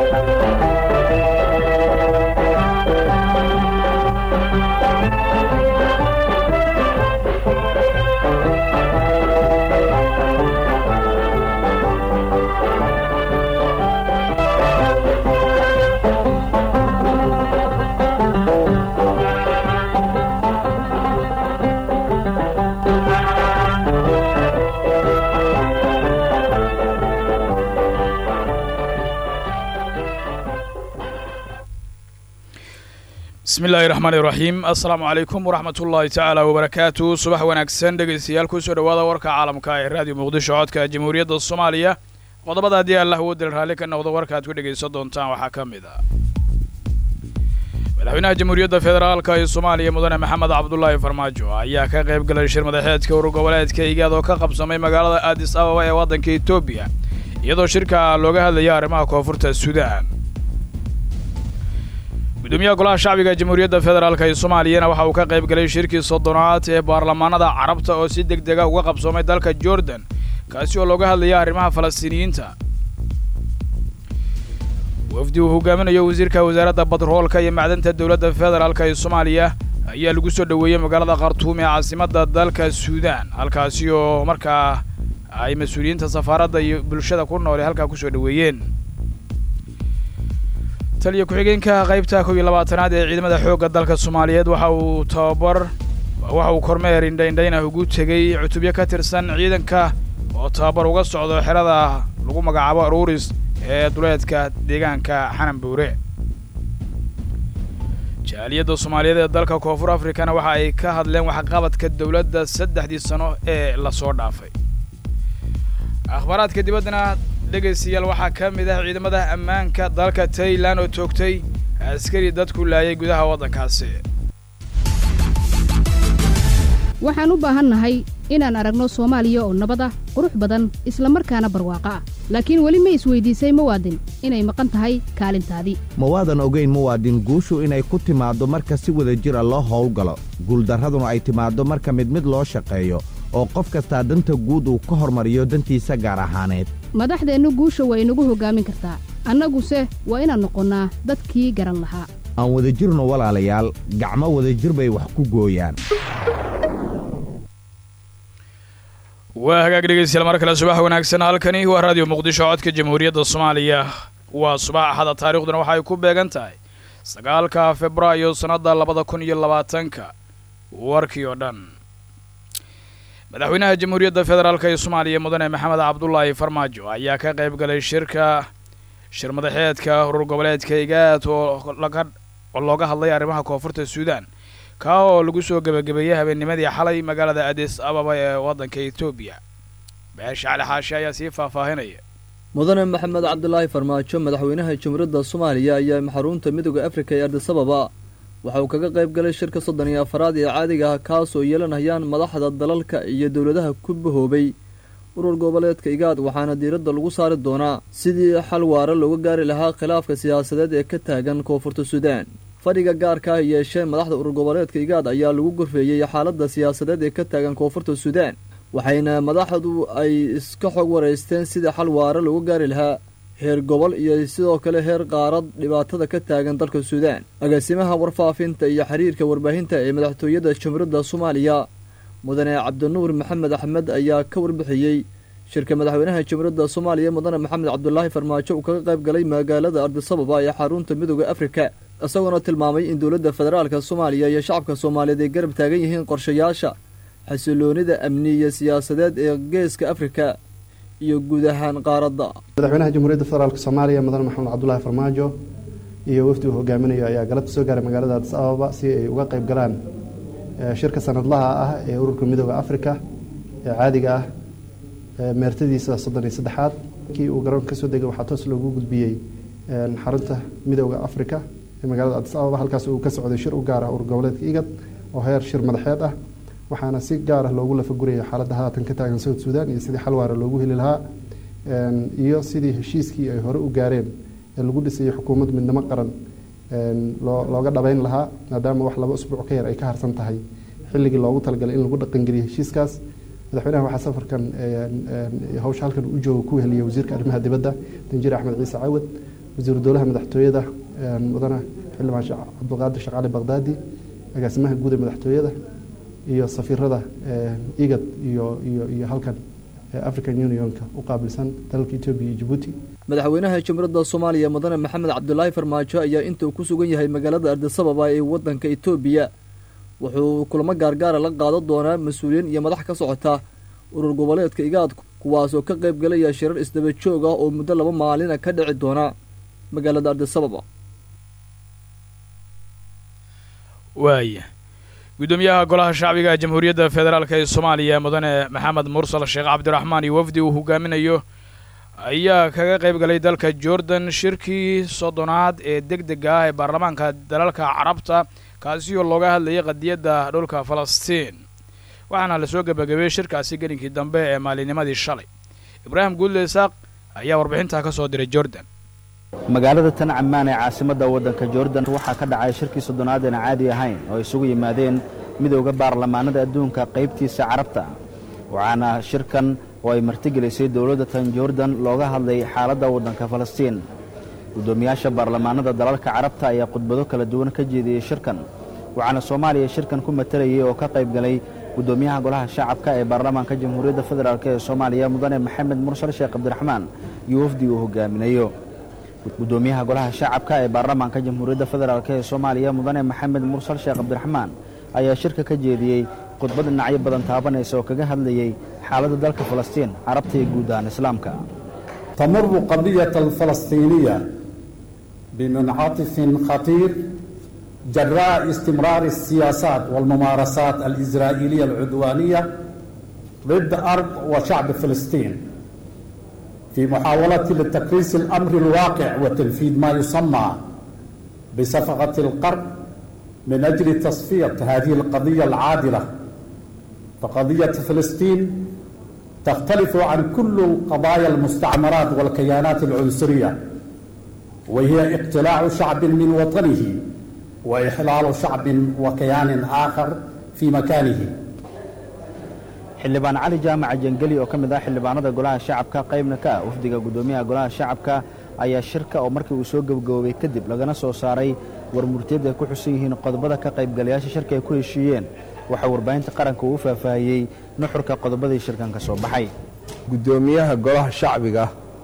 bismi illaahi raxmaani raxiim assalaamu calaykum waraxmat ullaahi tacaala wabarakaatu subax wanaagsan dhegaystayaal kusoo dhowaada warka caalamka ee raadiyo muqdisho codka jamhuuriyadda soomaaliya qodobada haddii allah uu dil raalli ka noqdo warkaaad ku dhegaysan doontaan waxaa ka mid ah madaxweynaha jamhuuriyadda federaalka ee soomaaliya mudane maxamed cabdulaahi farmaajo ayaa ka qayb galay shir madaxeedka urur goboleedka igaad oo ka qabsamay magaalada aadis ababa ee waddanka etoobiya iyadoo shirka looga hadlaya arrimaha koonfurta suudaan gudoomiyaha golaha shacbiga jamhuuriyadda federaalk ee soomaaliyana waxa uu ka qayb galay shirkii soddonaad ee baarlamaanada carabta oo si deg dega uga qabsoomay dalka jordan kaasi oo looga hadlaya arrimaha falastiiniyiinta wafdi uu hogaaminayo wasiirka wasaaradda batroolka iyo macdanta dowladda federaalk ee soomaaliya ayaa lagu soo dhoweeyey magaalada khartuum ee caasimadda dalka suudaan halkaasi oo markaa ay mas-uuliyiinta safaaradda iyo bulshada ku nool ee halkaa kusoo dhoweeyeen taliya ku-xigeenka qaybta kow iyo labaatanaad ee ciidamada xoogga dalka soomaaliyeed waxa uu tababar waxa uu kormeer indhaindhaynah ugu tegey cutubyo ka tirsan ciidanka oo tababar uga socdo xerada lagu magacaabo aruuris ee duleedka deegaanka xanan buure jaaliyadda soomaaliyeed ee dalka koonfur afrikana waxa ay ka hadleen waxqabadka dowladda saddexdii sano ee lasoo dhaafay akhbaaraadka dibaddana dhegaystayaal waxaa ka mid ah ciidamada ammaanka dalka tailan oo toogtay askari dadku laayay gudaha waddankaasi waxaan u baahannahay inaan aragno soomaaliya oo nabad ah qurux badan isla markaana barwaaqo ah laakiin weli ma isweydiisay muwaadin inay maqan tahay kaalintaadii ma waadan ogayn muwaadin guushu inay ku timaaddo marka si wada jira loo howlgalo guuldarraduna ay timaaddo marka mid mid loo shaqeeyo oo qof kastaa danta guud uu ka hormariyo dantiisa gaar ahaaneed madaxdeennu guusha waa inagu hoggaamin kartaa annaguse waa inaan noqonnaa dadkii garan lahaa aan wadajirno walaalayaal gacmo wadajir bay wax ku gooyaan waa hagaag dhegaystayaal mar kale subax wanaagsan halkani waa raadiyo muqdisho codka jamhuuriyadda soomaaliya waa subax axada taarikhduna waxa ay ku beegan tahay sagaalka februaayo sannadda labada kun iyo labaatanka warkii oo dhan madaxweynaha jamhuuriyadda federaalk ee soomaaliya mudane maxamed cabdulaahi farmaajo ayaa ka qayb galay shirka shir madaxeedka urur goboleedka igaad oo looga hadlay arrimaha koonfurta suudaan kaa oo lagu soo gebagabeeyey habeennimadii xalay magaalada adis ababa ee waddanka etoobiya beesha cali xaashi ayaa sii faahfaahinaya mudane maxamed cabdulaahi farmaajo madaxweynaha jamhuuriyadda soomaaliya ayaa xarunta midooda afrika ee ardis ababa waxa uu kaga qayb galay shirka soddon iyo afaraad ee caadiga ah kaas oo yeelanayaan madaxda dalalka iyo dowladaha ku bahoobay urur goboleedka igaad waxaana diiradda lagu saari doonaa sidii xal waara looga gaari lahaa khilaafka siyaasadeed ee ka taagan koonfurta suudaan fadhiga gaarka ah yeeshee madaxda urur goboleedka igaad ayaa lagu gorfeeyey xaaladda siyaasadeed ee ka taagan koonfurta suudaan waxayna madaxdu ay iska xog waraysteen sidii xal waara looga gaari lahaa heer gobol iyo sidoo kale heer qaarad dhibaatada ka taagan dalka suudaan agaasimaha warfaafinta iyo xiriirka warbaahinta ee madaxtooyada jamhuuriyadda soomaaliya mudane cabdinuur maxamed axmed ayaa ka warbixiyey shirka madaxweynaha jamhuuriyadda soomaaliya mudane maxamed cabdulaahi farmaajo uu kaga qayb galay magaalada ardisababa ee xarunta midooda afrika isagoona tilmaamay in dowladda federaalka soomaaliya iyo shacabka soomaaliyeed ay garab taagan yihiin qorshayaasha xasiloonida amni iyo siyaasadeed ee geeska afrika iyo guud ahaan qaaradda madaxweynaha jamhuuriyadda federaalk soomaaliya mudane maxamed cabdulaahi farmaajo iyo wafdi uu hogaaminayo ayaa galabta soo gaaray magaalada adis ababa si ay uga qayb galaan shirka sanadlaha ah ee ururka midooda afrika ee caadiga ah meertadiisa soddon iyo saddexaad kii uu garoonka kasoo degay waxaa toos loogu gudbiyey xarunta midooda afrika ee magaalada adis ababa halkaas uu ka socday shir u gaara urur goboleedka igad oo heer shir madaxeed ah waxaana si gaar ah loogu lafaguraya xaaladda haatan ka taagan south sudan iyo sidii xal waara loogu heli lahaa iyo sidii heshiiskii ay hore u gaareen ee lagu dhisayay xukuumad midnimo qaran looga dhabeyn lahaa maadaama wax laba usbuuc ka yar ay ka harsan tahay xilligii loogu talagalay in lagu dhaqangeliyo heshiiskaas madaxweynaha waxaa safarkan hawsha halkan u jooga ku heliyay wasiirka arrimaha dibadda danjir axmed ciise cawad wasiiru dowlaha madaxtooyada mudane xildhibaan cabdulqaadir sheekh cali baqdaadi agaasimaha guud ee madaxtooyada iyo safiirada igad iyo iyo iyo halkan african unionka u qaabilsan dalalka etoobiya iyo jabuuti madaxweynaha jamhuuriyadda soomaaliya mudane maxamed cabdulaahi farmaajo ayaa inta uu ku sugan yahay magaalada ardisababa ee waddanka etoobiya wuxuu kulamo gaargaara la qaadan doonaa mas-uuliyiin iyo madax ka socota urur goboleedka igaad kuwaasoo ka qayb galaya shirar isdaba joog ah oo muddo laba maalina ka dhici doona magaalada ardisababa waaya guddoomiyaha golaha shacbiga jamhuuriyadda federaalk ee soomaaliya mudane maxamed mursal sheekh cabdiraxmaan iyo wafdi uu hogaaminayo ayaa kaga qayb galay dalka jordan shirkii soddonaad ee deg dega ah ee baarlamaanka dalalka carabta kaasi oo looga hadlayay qadiyadda dhulka falastiin waxaana lasoo gebagabeeyey shirkaasi gelinkii dambe ee maalinimadii shalay ibraahim guudle isaaq ayaa warbixintaa ka soo diray jordan magaalada tan cammaan ee caasimadda waddanka jordan waxaa ka dhacay shirkii soddonaad aan caadi ahayn oo isugu yimaadeen midowda baarlamaanada adduunka qaybtiisa carabta waxaana shirkan oo ay martigelisay dowladda tan jordan looga hadlay xaaladda waddanka falastiin guddoomiyaasha baarlamaanada dalalka carabta ayaa khudbado kala duwan ka jeediyey shirkan waxaana soomaaliya shirkan ku matalayay oo ka qayb galay guddoomiyaha golaha shacabka ee baarlamaanka jamhuuriyadda federaalk ee soomaaliya mudane maxamed mursal sheekh cabdiraxmaan iyo wafdi uu hogaaminayo guddoomiyaha golaha shacabka ee baarlamaanka jamhuuriyadda federaalk ee soomaaliya mudane maxamed mursal sheekh cabdiraxmaan ayaa shirka ka jeediyey khudbad dhinacyo badan taabanaysa oo kaga hadlayey xaaladda dalka falastiin carabta iyo guud ahaan islaamka تمر قضية الفلسطينية بمنعطف خطير جراء استمرار السياسات والممارسات الإسرائيلية العدوانية ضد أرض وشعب فلسطين في محاولة لتكريس الأمر الواقع وتنفيذ ما يسمى بصفقة القرب من أجل تصفية هذه القضية العادلة فقضية فلسطين تختلف عن كل قضايا المستعمرات والكيانات العنصرية وهي اقتلاع شعب من وطنه وإحلال شعب وكيان آخر في مكانه xildhibaan cali jaamaca jangeli oo ka mid ah xildhibaanada golaha shacabka qaybna ka ah wafdiga guddoomiyaha golaha shacabka ayaa shirka oo markii uu soo gebagaboobay kadib lagana soo saaray war murtiyadda ay ku xusan yihiin qodobada ka qaybgalayaasha shirka ay ku heshiiyeen waxaa warbaahinta qaranka uu faahfaahiyey nuxurka qodobadii shirkan ka soo baxay guddoomiyaha golaha shacbiga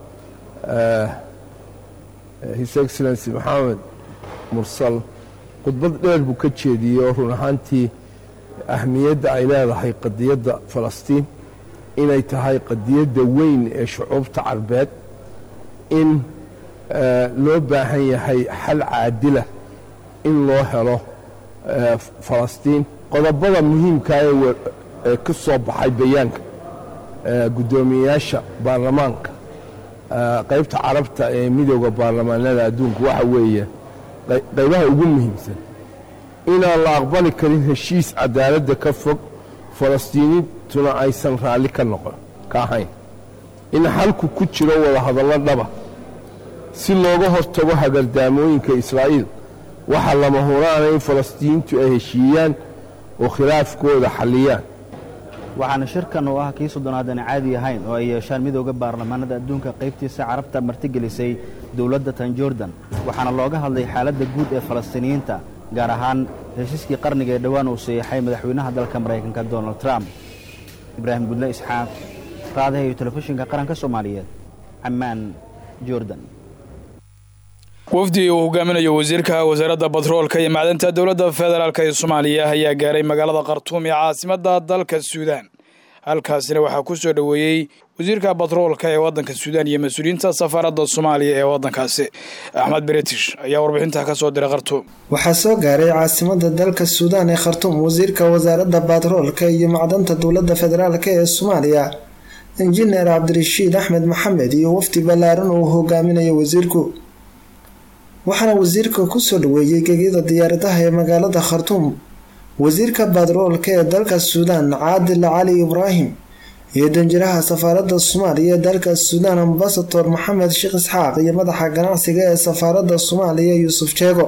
his excellency maxamed mursal khudbad dheer buu ka jeediyey oo run ahaantii ahmiyadda ay leedahay qadiyadda falastiin inay tahay qadiyadda weyn ee shucuubta carbeed in loo baahan yahay xal caadila in loo helo falastiin qodobada muhiimka ee ka soo baxay bayaanka guddoomiyeyaasha baarlamaanka qaybta carabta ee midooda baarlamaanada adduunka waxa weeye qaybaha ugu muhiimsan inaan la aqbali karin heshiis cadaaladda ka fog falastiiniintuna aysan raalli ka noqon ka ahayn in xalku ku jiro wadahadallo dhaba si looga hortago hagardaamooyinka israa'iil waxaa lama huraana in falastiiniintu ay heshiiyaan oo khilaafkooda xalliyaan waxaana shirkan oo ah kii soddonaad aan caadi ahayn oo ay yeeshaan midooda baarlamaanada adduunka qaybtiisa carabta martigelisay dowladda tan jordan waxaana looga hadlay xaaladda guud ee falastiiniyiinta gaar ahaan heshiiskii qarniga ee dhowaan uu sayeexay madaxweynaha dalka maraykanka donald trump ibraahim gudle isxaaq raadaha iyo telefishinka qaranka soomaaliyeed cammaan jordan wafdi uu hogaaminayo wasiirka wasaaradda batroolka iyo macdanta dowladda federaalk ee soomaaliya ayaa gaaray magaalada khartuum ee caasimadda dalka suudaan halkaasina waxaa ku soo dhoweeyey wasiirka batroolka ee waddanka suudaan iyo mas-uuliyiinta safaaradda soomaaliya ee waddankaasi axmed british ayaa warbixintaa ka soo diray khartuum waxaa soo gaaray caasimada dalka suudaan ee khartuum wasiirka wasaaradda batroolka iyo macdanta dowladda federaalk ee soomaaliya injineer cabdirashiid axmed maxamed iyo wafdi ballaaran uu hogaaminayo wasiirku waxaana wasiirka kusoo dhaweeyey gegida diyaaradaha ee magaalada khartuum wasiirka batroolka ee dalka suudaan caadil cali ibraahim iyo danjiraha safaaradda soomaaliya ee dalka suudaan ambasador maxamed sheekh isxaaq iyo madaxa ganacsiga ee safaaradda soomaaliya yuusuf jeego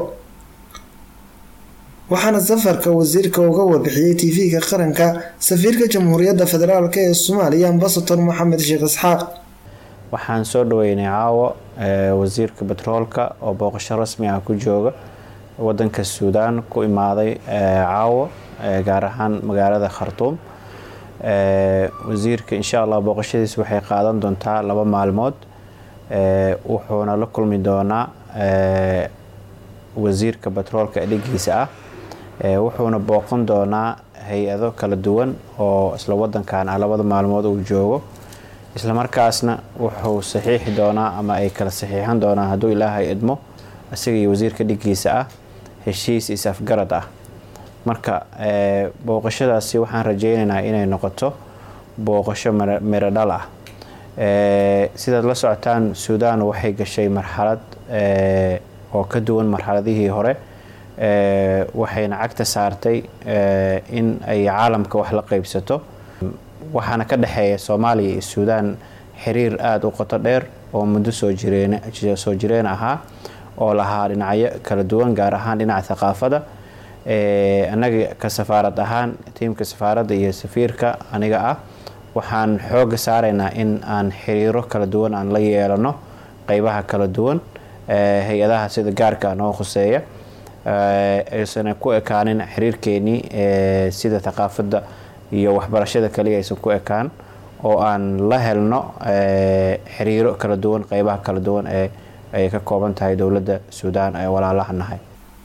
waxaana safarka wasiirka uga warbixiyey tv-ga qaranka safiirka jamhuuriyadda federaalk ee soomaaliya ambasador maxamed sheekh isxaaq waxaan soo dhaweynay caawo wasiirka betroolka oo booqasho rasmi ah ku jooga wadanka suudaan ku imaaday caawo gaar ahaan magaalada khartuum wasiirka insha allah booqashadiis waxay qaadan doontaa laba maalmood wuxuuna la kulmi doonaa wasiirka betroolka dhigiisa ah wuxuuna booqan doonaa hay-ado kala duwan oo isla wadankan ah labada maalmood uu joogo islamarkaasna wuxuu saxiixi doonaa ama ay kala saxiixan doonaan hadduu ilaahay idmo isaga iyo wasiirka dhigiisa ah heshiis is-afgarad ah marka booqashadaasi waxaan rajeynaynaa inay noqoto booqasho miro dhal ah sidaad la socotaan suudaan waxay gashay marxalad oo ka duwan marxaladihii hore waxayna cagta saartay in ay caalamka wax la qeybsato waxaana ka dhexeeya soomaaliya iyo suudaan xiriir aada u qoto dheer oo muddo soo jireen soo jireen ahaa oo lahaa dhinacyo kala duwan gaar ahaan dhinaca thaqaafada annaga ka safaarad ahaan tiimka safaaradda iyo safiirka aniga ah waxaan xooga saaraynaa in aan xiriiro kala duwan aan la yeelano qeybaha kala duwan hay-adaha sida gaarka noo khuseeya aysan ku ekaanin xiriirkeenii sida thaqaafadda iyo waxbarashada kaliya aysan ku ekaan oo aan la helno xiriiro kala duwan qeybaha kala duwan ee ay ka kooban tahay dowladda suudaan ee walaalaha nahay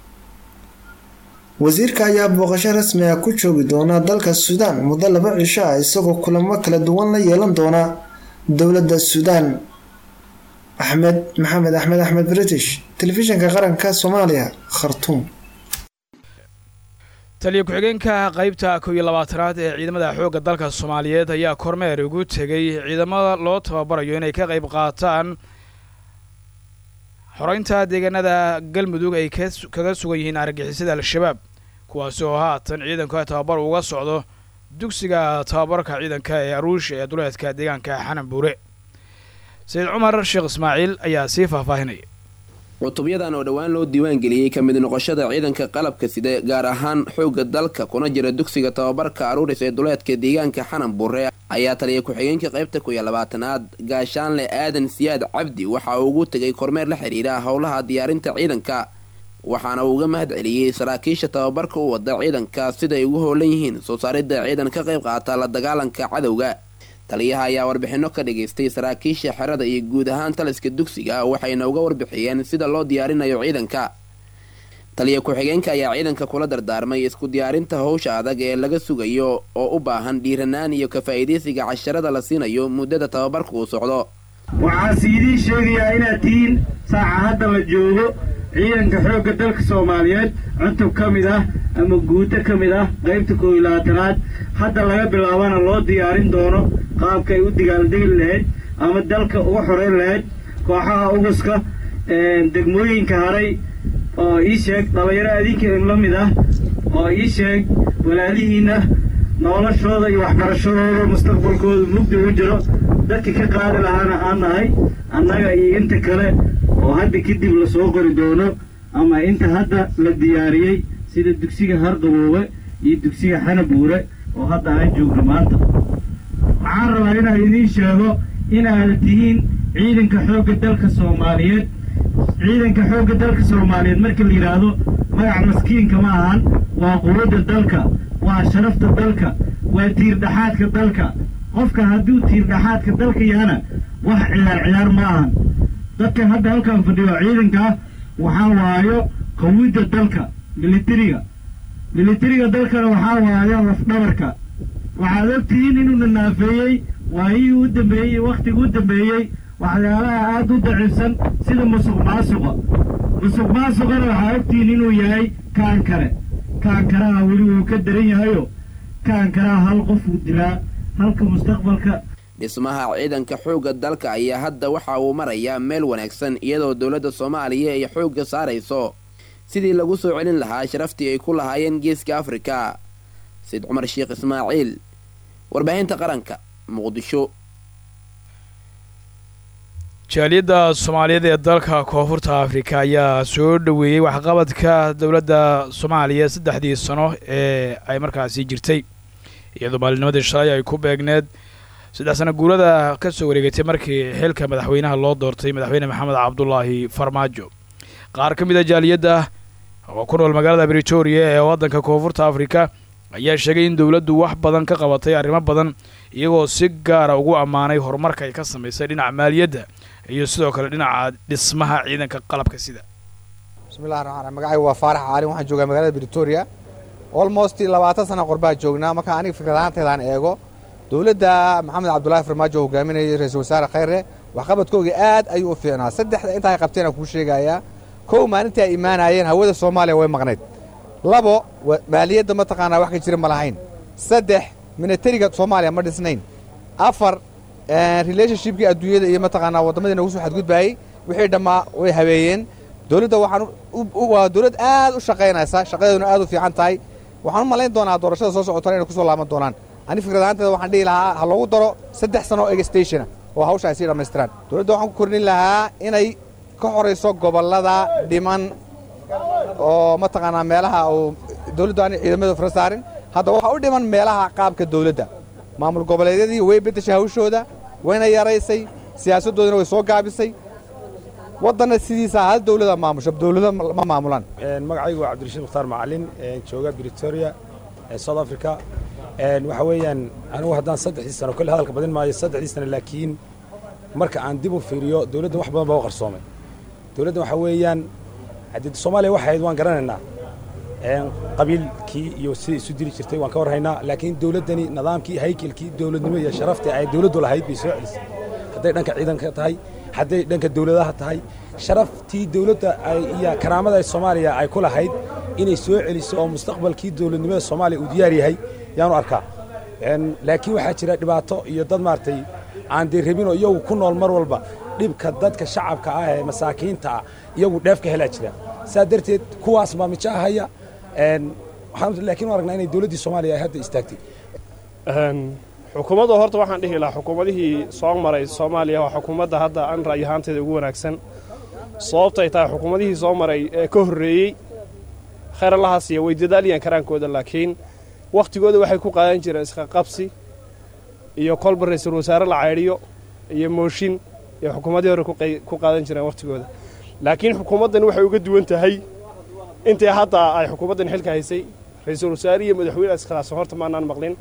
wasiirka ayaa booqasho rasmi ah ku joogi doona dalka suudaan muddo laba cisho ah isagoo kulamo kala duwan la yeelan doona dowladda suudaan axmed maxamed axmed axmed british telefishinka qaranka soomaaliya khartuum taliya ku-xigeenka qeybta kow iyo labaatanaad ee ciidamada xoogga dalka soomaaliyeed ayaa kormeer ugu tegay ciidamada loo tababarayo inay ka qeyb qaataan xoreynta deegaanada galmudug ay kaga sugan yihiin argagixisada al-shabaab kuwaasi oo haatan ciidanka tababar uga socdo dugsiga tababarka ciidanka ee aruush ee duleedka deegaanka xanan buure sayid cumar sheekh ismaaciil ayaa sii faahfaahinaya cutubyadan oo dhowaan loo diiwaan geliyey ka mid noqoshada ciidanka qalabka side gaar ahaan xoogga dalka kuna jira dugsiga tababarka aruuris ee duleedka deegaanka xanan buure ayaa taliya ku-xigeenka qaybta ku iyo labaatanaad gaashaanle aadan siyaad cabdi waxa uu ugu tegay kormeer la xidhiidha howlaha diyaarinta ciidanka waxaana uu uga mahad celiyey saraakiisha tababarka u wada ciidanka siday ugu howlan yihiin soo saaridda ciidan ka qayb qaata la dagaalanka cadowga taliyaha ayaa warbixinno ka dhagaystay saraakiisha xerada iyo guud ahaan taliska dugsiga waxayna uga warbixiyeen sida loo diyaarinayo ciidanka taliya ku-xigeenka ayaa ciidanka kula dardaarmay isku diyaarinta howsha adag ee laga sugayo oo u baahan dhiiranaan iyo ka faa'iidaysiga casharada la siinayo muddada tababarka uu socdo waxaase idiin sheegayaa inaad tihiin saaca hadda la joogo ciidanka xoogga dalka soomaaliyeed cutub ka mid ah ama guuto ka mid ah qaybta koob iyo labaatanaad hadda laga bilaabana loo diyaarin doono qaabka ay u digaaldegi lahayd ama dalka uga xoreyn lahayd kooxaha uguska degmooyinka haray oo ii sheeg dhallinyaro adinka la mid ah oo ii sheeg walaalihiinna noloshooda iyo waxbarashadooda mustaqbalkooda mugdi u jiro dadka ka qaadi lahaana aan nahay annaga iyo inta kale oo hadda kadib lasoo qori doono ama inta hadda la diyaariyey sida dugsiga harqaboowe iyo dugsiga xanabuure oo hadda aan joogno maanta waxaan rabaa inaan idiin sheego inaad tihiin ciidanka xoogga dalka soomaaliyeed ciidanka xoogga dalka soomaaliyeed marka la yidhaahdo magac maskiinka ma ahan waa quwadda dalka waa sharafta dalka waa tiirdhaxaadka dalka qofka hadduu tiirdhaxaadka dalka yahana wax ciyaar ciyaar ma ahan dadkan hadda halkan fadhiyo ciidankaa waxaa waayo qawidda dalka militariga militariga dalkana waxaa waayo lafdhabarka waxaad ogtihiin inuuna naafeeyey waayihii u dambeeyey iyo wakhtigii u dambeeyey waxyaalaha aada u daciifsan sida musuq maasuqa musuq maasuqana waxaa ogtihiin inuu yahay kaan kale kaan karaha weli wuu ka daran yahayo kaan karaha hal qofuu dilaa halka mustaqbalka dhismaha ciidanka xoogga dalka ayaa hadda waxa uu marayaa meel wanaagsan iyadoo dowladda soomaaliya ay xoogga saarayso sidii lagu soo celin lahaa sharaftii ay ku lahaayeen geeska afrika sayid cumar sheekh ismaaciil warbaahinta qaranka muqdisho jaaliyadda soomaaliyeed ee dalka koonfurta afrika ayaa soo dhoweeyey waxqabadka dowladda soomaaliya saddexdii sano ee ay markaasi jirtay iyadoo maalinimadii shalay ay ku beegneed saddex sana guurada ka soo wareegatay markii xilka madaxweynaha loo doortay madaxweyne maxamed cabdulaahi farmaajo qaar ka mid a jaaliyadda oo ku nool magaalada britoria ee waddanka koonfurta afrika ayaa sheegay in dowladdu wax badan ka qabatay arrimo badan iyagoo si gaara ugu ammaanay horumarka ay ka samaysay dhinaca maaliyadda iyo sidoo kale dhinaca dhismaha ciidanka qalabka sida bismillahi raxmaan raxiim magacaygu waa faarax caalin waxaan joogaa magaalada britoria almost labaatan sana qorbaa joognaa marka aniga fikrad ahaanteedaan eego dowladda maxamed cabdulaahi farmaajo oo hogaaminayay ra-iisul wasaare khayre waxqabadkooga aad ayuu u fiicnaa saddexda intaa ay qabteen aan kuu sheegayaa kow maalintii ay imaanayeen hawada soomaaliya way maqnayd labo maaliyadda mataqaanaa wax ka jira ma lahayn saddex minatariga soomaaliya ma dhisnayn afar relationshipkii adduunyada iyo mataqaanaa waddamadii nagu soo xadgudbaayey wixii dhammaa way habeeyeen dowladda waxaan waa dowlad aad u shaqaynaysa shaqadeeduna aad u fiican tahay waxaan u malayn doonaa doorashada soo socotana inay ku soo laaban doonaan ani fikrad ahaanteeda waxaan dhihi lahaa ha loogu daro saddex sano oo egstationa oo hawsha ay sii dhammaystiraan dowladda waxaan ku kordhin lahaa inay ka horayso gobollada dhiman oo mataqaanaa meelaha uu dowladdu aanay ciidamada fara saarin hadda waxaa u dhiman meelaha qaabka dowladda maamul goboleedyadii way beddeshay hawshooda wayna yaraysay siyaasaddoodina way soo gaabisay waddanna sidiisa hal dowlada maamusho dowlado ma maamulaan magacaygu waa cabdirashiid mukhtaar macalin jooga britoria south africa waxa weeyaan anigu haddaan saddexdii sano kolle hadalka badin maayo saddexdii sano laakiin marka aan dib u fiiriyo dowladda wax badan baa u qarsoomay dowladda waxa weeyaan haddii soomaaliya waxay ahayd waan garanaynaa qabiilkii iyo sidai isu dili jirtay waan ka warhaynaa laakiin dowladdani nidaamkii haykelkii dowladnimo iyo sharaftii ay dowladdu lahayd bay soo celisay hadday dhanka ciidanka tahay hadday dhanka dowladaha tahay sharaftii dowladda iyo karaamada ay soomaaliya ay ku lahayd inay soo celiso oo mustaqbalkii dowladnimada soomaaliya uu diyaar yahay yaanu arkaa laakiin waxaa jira dhibaato iyo dad maaragtay aan dee rabinoo iyagu ku nool mar walba dhibka dadka shacabka ah ee masaakiinta ah iyagu dheef ka helaa jira saa darteed kuwaas baa mijo ahaya waxaan laakiin u aragnaa inay dowladdii soomaaliya ay hadda istaagtay xukuumadda horta waxaan dhihi lahaa xukuumadihii soo maray soomaaliya waa xukuumadda hadda aan ra'yi ahaanteeda ugu wanaagsan sababtay tahay xukuumadihii soo maray ee ka horreeyey khayralahaas iyo way dadaaliyaan karaankooda laakiin wakhtigooda waxay ku qaadan jireen isqaqabsi iyo kolba ra-iisul wasaare la caydhiyo iyo mooshin iyo xukuumaddii hore ku qaadan jireen wakhtigooda laakiin xukuumaddani waxay uga duwan tahay intii hadda ay xukuumaddan xilka haysay ra-iisul wasaare iyo madaxweyne iskhilaafsan horta maanaan maqlin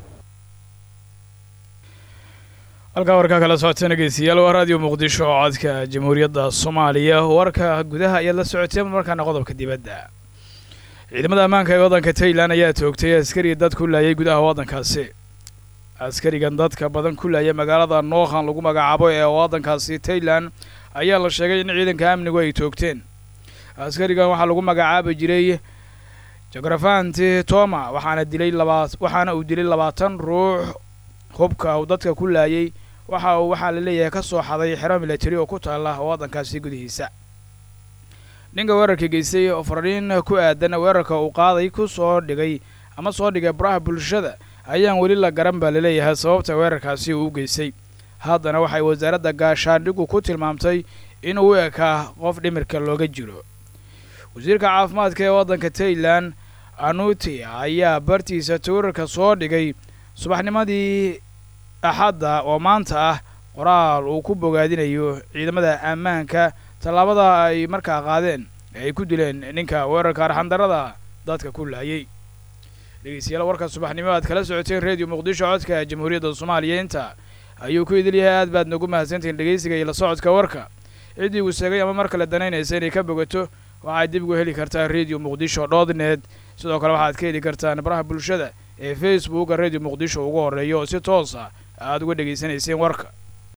halkaa warkaa kala socoteen dhegeystayaal waa raadiyo muqdisho oo codka jamhuuriyadda soomaaliya warka gudaha ayaad la socoteen markaana qodobka dibadda ciidamada ammaanka ee waddanka tailan ayaa toogtay askari dad ku laayay gudaha waddankaasi askarigan dadka badan ku laaya magaalada nookhan lagu magacaabo ee waddankaasi tailan ayaa la sheegay in ciidanka amnigu ay toogteen askarigan waxaa lagu magacaabi jiray jografanti toma waxaana dilay labaa waxaana uu dilay labaatan ruux hubka uu dadka ku laayay waxa uu waxaa la leeyahay ka soo xaday xero milatari oo ku taalla waddankaasi gudihiisa ninka weerarka geystay oo fariin ku aadan weerarka uu qaaday ku soo dhigay ama soo dhigay baraha bulshada ayaan weli la garan baa laleeyahay sababta weerarkaasi uu u geystay haddana waxay wasaaradda gaashaandhigu ku tilmaamtay inuu u ekaa qof dhimirka looga jiro wasiirka caafimaadka ee waddanka tailan anuti ayaa bartiisa tawirarka soo dhigay subaxnimadii axadda oo maanta ah qoraal uu ku bogaadinayo ciidamada ammaanka tallaabada ay markaa qaadeen ee ay ku dileen ninka weerarka arxandarrada dadka ku laayay dhegeystayaal warka subaxnimo aad kala socoteen reediyo muqdisho codka jamhuuriyadda soomaaliya inta ayuu ku idil yahay aad baad nagu mahadsantihiin dhegeysiga iyo la socodka warka ciddii uu sheegay ama mar kale danaynaysa inay ka bogato waxaad dib ugu heli kartaa redio muqdisho dot net sidoo kale waxaad ka heli kartaan baraha bulshada ee facebooka redio muqdisho ugu horreeya oo si toosa aad uga dhegaysanayseen warka